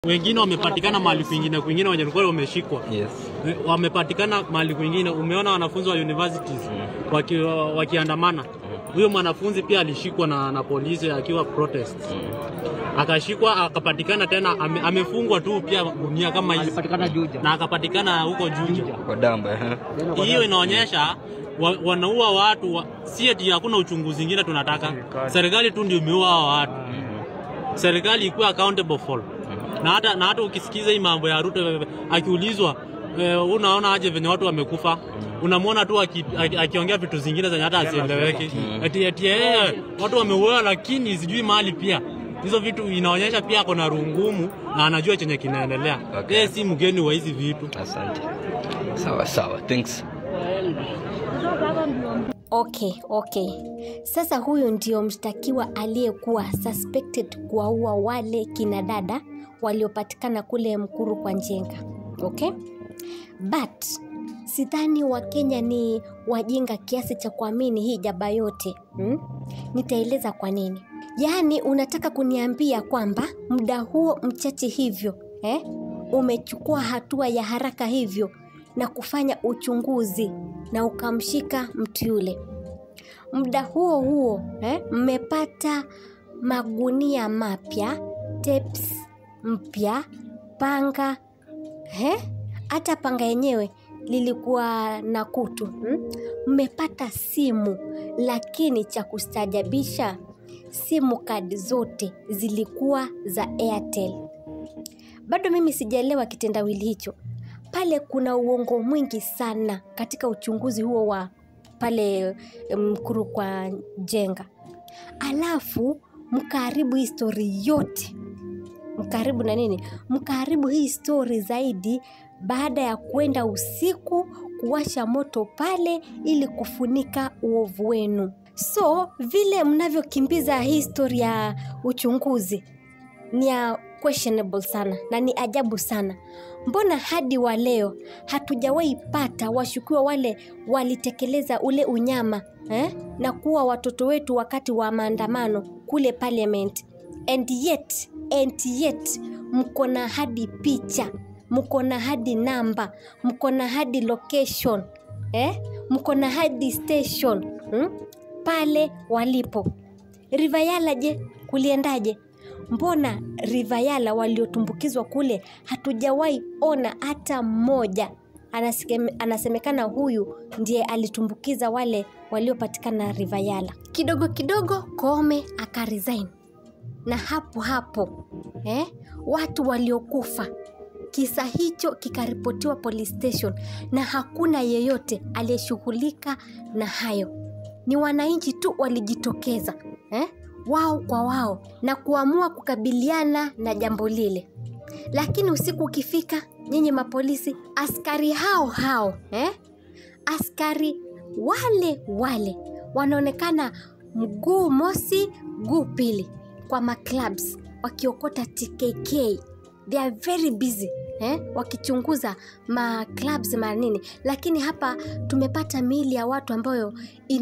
wengine wamepatikana mahali kwingine kwingine wenye walikuwa wameshikwa Yes. wamepatikana mahali kwingine. Umeona wanafunzi wa universities waki, wakiandamana. Huyo mwanafunzi pia alishikwa na, na polisi akiwa protest, akashikwa akapatikana tena ame, amefungwa tu pia gunia kama hizi Alipatikana Juja. na akapatikana huko Juja. Kwa damba. eh. Hiyo inaonyesha wa, wanaua watu wa, si eti hakuna uchunguzi ingine tunataka. Serikali tu ndio imeua hao watu. Serikali ikuwe accountable for. Na hata na hata ukisikiza hii mambo ya Ruto akiulizwa eh, unaona aje venye watu wamekufa unamwona tu aki- aki- akiongea vitu zingine zenye hata asieleweki eti eti eh, watu wameuawa lakini sijui mahali pia hizo vitu inaonyesha pia ako na rungumu na anajua chenye kinaendelea Okay. yeye si mgeni wa hizi vitu Asante. Sawa sawa. Thanks. Okay, okay. Sasa huyu ndio mshtakiwa aliyekuwa suspected kuwaua wale kina dada waliopatikana kule Mkuru kwa Njenga. Okay? But sidhani Wakenya ni wajinga kiasi cha kuamini hii jaba yote. Hmm? Nitaeleza kwa nini. Yaani unataka kuniambia kwamba muda huo mchache hivyo, eh? Umechukua hatua ya haraka hivyo na kufanya uchunguzi na ukamshika mtu yule. Muda huo huo eh, mmepata magunia mapya, tapes mpya, panga eh? Hata panga yenyewe lilikuwa na kutu hmm? Mmepata simu, lakini cha kustajabisha, simu kadi zote zilikuwa za Airtel. Bado mimi sijaelewa kitendawili hicho. Pale kuna uongo mwingi sana katika uchunguzi huo wa pale Mkuru kwa Jenga, alafu mkaharibu hii stori yote, mkaharibu na nini, mkaharibu hii stori zaidi baada ya kwenda usiku kuwasha moto pale ili kufunika uovu wenu. So vile mnavyokimbiza hii stori ya uchunguzi ni ya questionable sana na ni ajabu sana. Mbona hadi wa leo hatujawahi pata washukiwa wale walitekeleza ule unyama eh? na kuwa watoto wetu wakati wa maandamano kule parliament and yet, and yet mko na hadi picha mko na hadi namba mko na hadi location eh? mko na hadi station hmm? pale walipo Rivayala je, kuliendaje? Mbona Rivayala waliotumbukizwa kule hatujawahi ona hata mmoja? Anaseme, anasemekana huyu ndiye alitumbukiza wale waliopatikana Rivayala. Kidogo kidogo Koome akaresign, na hapo hapo eh, watu waliokufa kisa hicho kikaripotiwa police station, na hakuna yeyote aliyeshughulika na hayo. Ni wananchi tu walijitokeza eh, wao kwa wao na kuamua kukabiliana na jambo lile. Lakini usiku ukifika, nyinyi mapolisi, askari hao hao eh, askari wale wale wanaonekana mguu mosi mguu pili kwa maclubs wakiokota TKK. They are very busy eh, wakichunguza maclubs manini, lakini hapa tumepata miili ya watu ambayo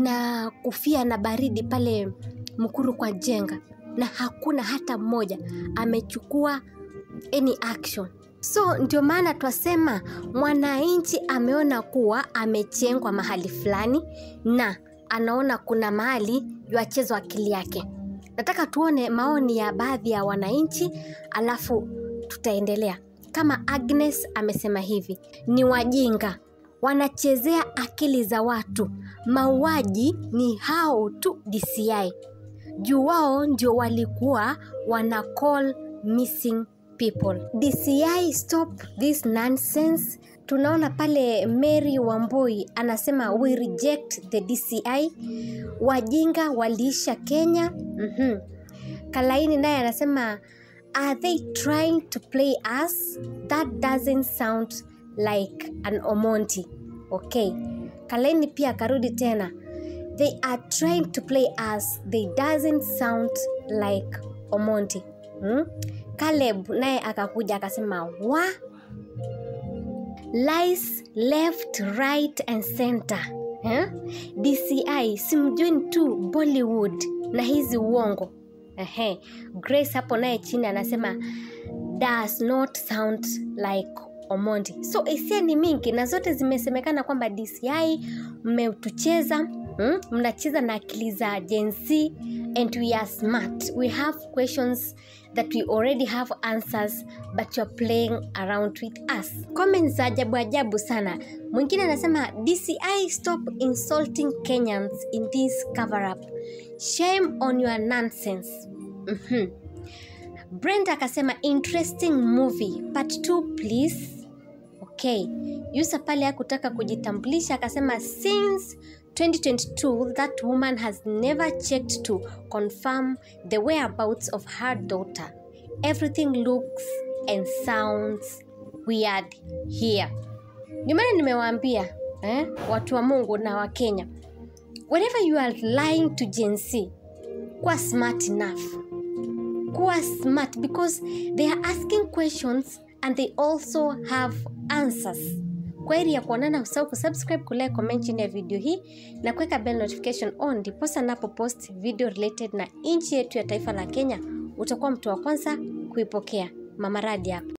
inakufia na baridi pale Mkuru kwa Jenga, na hakuna hata mmoja amechukua any action. So ndio maana twasema mwananchi ameona kuwa amechengwa mahali fulani na anaona kuna mahali yuachezwa akili yake. Nataka tuone maoni ya baadhi ya wananchi, alafu tutaendelea. Kama Agnes amesema hivi, ni wajinga wanachezea akili za watu. Mauaji ni hao tu DCI, juu wao ndio walikuwa wana call missing people. DCI stop this nonsense. Tunaona pale Mary Wambui anasema we reject the DCI. Wajinga waliisha Kenya. mm Kalaini naye anasema are they trying to play us? That doesn't sound like an Omonti. Okay. Kalaini pia akarudi tena they are trying to play us. They doesn't sound like Omonti. Hmm? Caleb naye akakuja akasema wa lies left right and center eh? DCI simjueni tu Bollywood na hizi uongo Ehe. Grace hapo naye chini anasema does not sound like omondi so hisia ni mingi na zote zimesemekana kwamba dci mmetucheza mm? mnacheza na akili za Gen Z and we are smart we have questions that we already have answers but you're playing around with us comments za ajabu ajabu sana mwingine anasema dci stop insulting kenyans in this cover up shame on your nonsense mm-hmm. brenda akasema interesting movie part 2 please okay yusa pale hakutaka kujitambulisha akasema since 2022 that woman has never checked to confirm the whereabouts of her daughter everything looks and sounds weird here ndio maana nimewaambia eh, watu wa mungu na wa kenya whenever you are lying to Gen Z, kuwa smart enough kuwa smart because they are asking questions and they also have answers kwa heri ya kuonana usahau kusubscribe kulike comment chini ya video hii na kuweka bell notification on ndiposa napo post video related na nchi yetu ya taifa la kenya utakuwa mtu wa kwanza kuipokea mama radi hapa